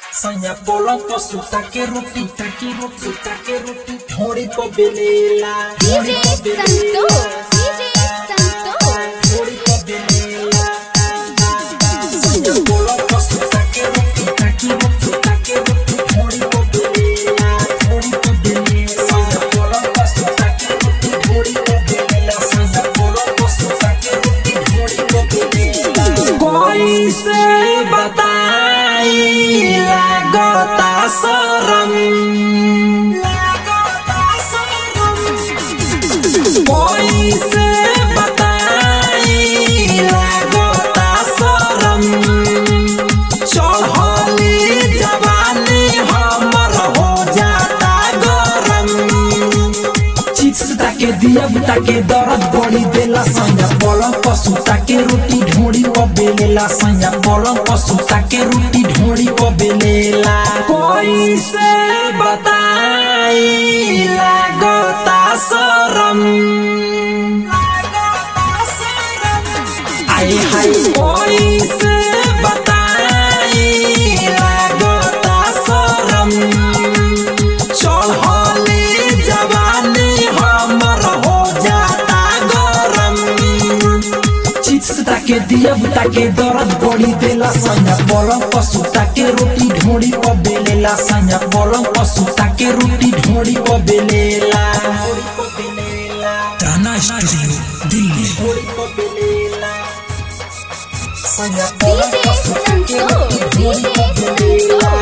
Soña polo posuta que rupita que rupita que rupita Thori po belela DJ Santo, DJ Santo. Thori po belela Soña polo posuta que rupita que rupita que rupita Thori po belela Thori po belela Soña polo posuta que rupita Thori po belela Soña polo posuta que rupita Thori po belela कोई से बताई लगता शरम कोई से बताई लगता शरम चढ़ली जवानी हमर हो जाता गरम चिप्स ताके दियब ताके दर्द बड़ी देला सैया पलंग पशु ताके रोटी ढोड़ी प बेलेला सैया पलंग पशु ताके रोटी ढोड़ी प बेलेला कोई से बताई लागता शरम आए हाय कोई से बताई लागता शरम चढ़ली जवानी हमर हो जाता गरम चिप्स ताके दियब ताके दर्द बड़ी देला सैया पलंग पशु ताके रोटी ढोड़ी प बेलेला सैया पलंग पशु ताके रोटी ढोड़ी प बेलेला ताना स्टूडियो दिल्ली सैया DJ Santo, DJ Santo.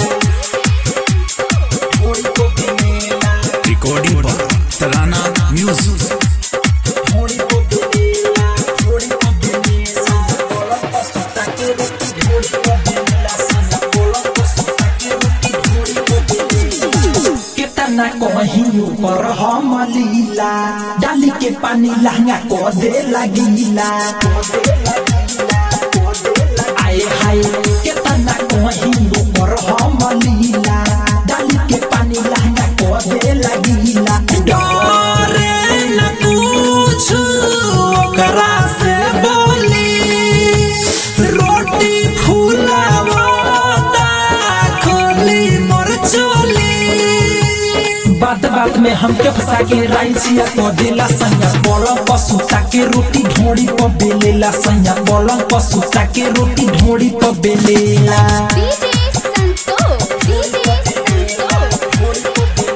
ढोड़ी प बेलेला रिकॉर्डिंग पर तराना म्यूजिक ढोड़ी प बेलेला ढोड़ी प बेलेला पलंग पशु ताके रोटी ढोड़ी प बेलेला सैया पलंग पशु ताके रोटी ढोड़ी प बेलेला केतना कहीं ऊपर हम लीला डाली के पानी लहंगा को दे लगीला आए हाय केतना कहीं ऊपर हम लीला डाली के पानी लहंगा को दे लगीला डरे न कुछ ओकरा से बोली रोटी फूलावता खोली मोर चोली बात बात में हमके फंसा के राइसिया तो देला सैया पलंग पशु ताके रोटी ढोड़ी प बेलेला सैया पलंग पशु ताके रोटी ढोड़ी प बेलेला DJ Santo, DJ Santo.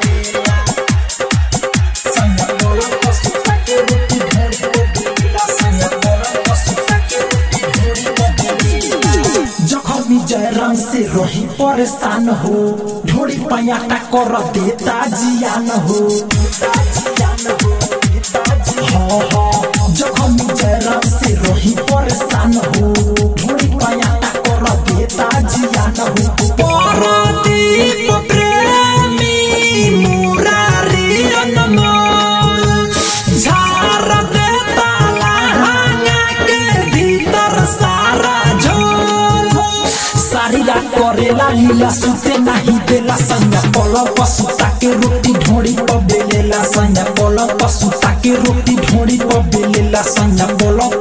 सैया पलंग पशु ताके रोटी ढोड़ी प बेलेला सैया पलंग पशु ताके रोटी ढोड़ी प बेलेला जखमी जयराम से रही परेशान हो ढोड़ी पैयाटा कर देता जियान हो हाँ हाँ जखमी जयराम से रही परेशान हो ढोड़ी पैयाटा कर देता जियान हो परदीप प्रेमी मुरारी अनमोल झार देता लहंगा के भीतर सारा झोल सारी रात करेला लीला सुते नहीं देला सैया पलंग पशु ताके रोटी ढोड़ी प बेलेला सैया पलंग पशु ताके रोटी ढोड़ी प बेलेला सैया पलंग